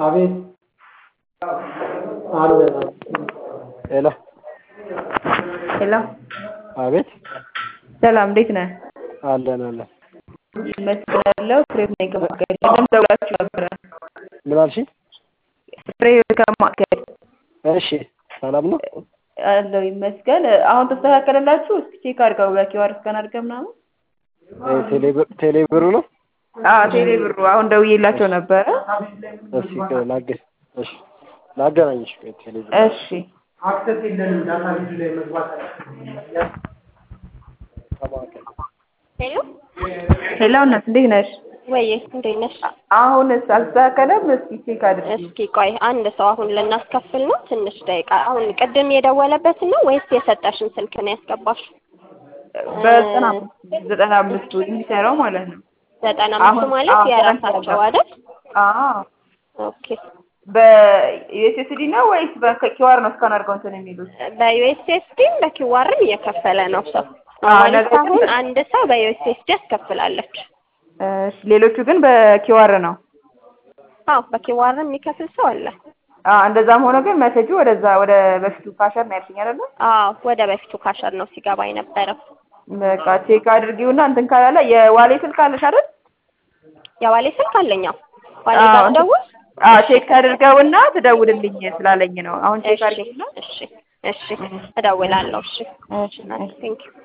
አቤት አለ ሄሎ ሄሎ አቤት ሰላም እንዴት ነህ? አለን አለን እመስላለሁ ፍሬህይወት ነኝ ከማዕከል ቅድም ደውላችሁ ነበረ ምን አልሽኝ? ፍሬህይወት ከማዕከል እሺ ሰላም ነው አለው ይመስገን አሁን ተስተካከለላችሁ እስኪ ቼክ አድርገው በኪዋር እስካን አድርገህ ምናምን ቴሌ ብሩ ነው አዎ ቴሌ ብሩ አሁን ደውዬላቸው ነበረ እስኪ ላገ እሺ ላገናኝሽ ቴሌ ብሩ እሺ አክሰስ የለንም ዳታ ቤቱ ላይ መግባት ከማዕከል ሄሎ ሄሎ እናት እንዴት ነሽ? ወይ እንዴት ነሽ? አሁንስ አልተስተካከለም? እስኪ ቼክ አድርጊ እስኪ ቆይ አንድ ሰው አሁን ልናስከፍል ነው። ትንሽ ደቂቃ አሁን ቅድም የደወለበትን ነው ወይስ የሰጠሽን ስልክ ነው ያስገባሽ? በዘጠና አምስት ዘጠና አምስቱ የሚሰራው ማለት ነው። ዘጠና አምስት አሁን- ማለት አዎ፣ የራሳቸው አይደል? አዎ ኦኬ በዩኤስኤስዲ ነው ወይስ በኪዋር ነው እስካን አድርገው እንትን የሚሉት? በዩኤስኤስዲም በኪዋርም እየከፈለ ነው ሰው አዎ፣ ማለት ነገር ግን አሁን አንድ ሰው በዩኤስኤስዲ ያስከፍላለች። እሺ፣ ሌሎቹ ግን በኪዋር ነው። አዎ በኪዋርም የሚከፍል ሰው አለ። አዎ እንደዛም ሆኖ ግን መሴጁ ወደዛ ወደ በፊቱ ካሸር ነው ያልሽኝ አይደለ? አዎ ወደ በፊቱ ካሸር ነው ሲገባ የነበረው። በቃ ቼክ አድርጊውና እንትን ካላለ የዋሌ ስልክ አለሽ አይደል? የዋሌ ስልክ አለኛው ዋሌ አዎ፣ ጋር ደውል። አዎ ቼክ አድርገውና ትደውልልኝ ስላለኝ ነው። አሁን ቼክ እሺ አድርጊውና እሺ እሺ እደውላለሁ። እሺ እሺ፣ እሺ። ቴንክ ዩ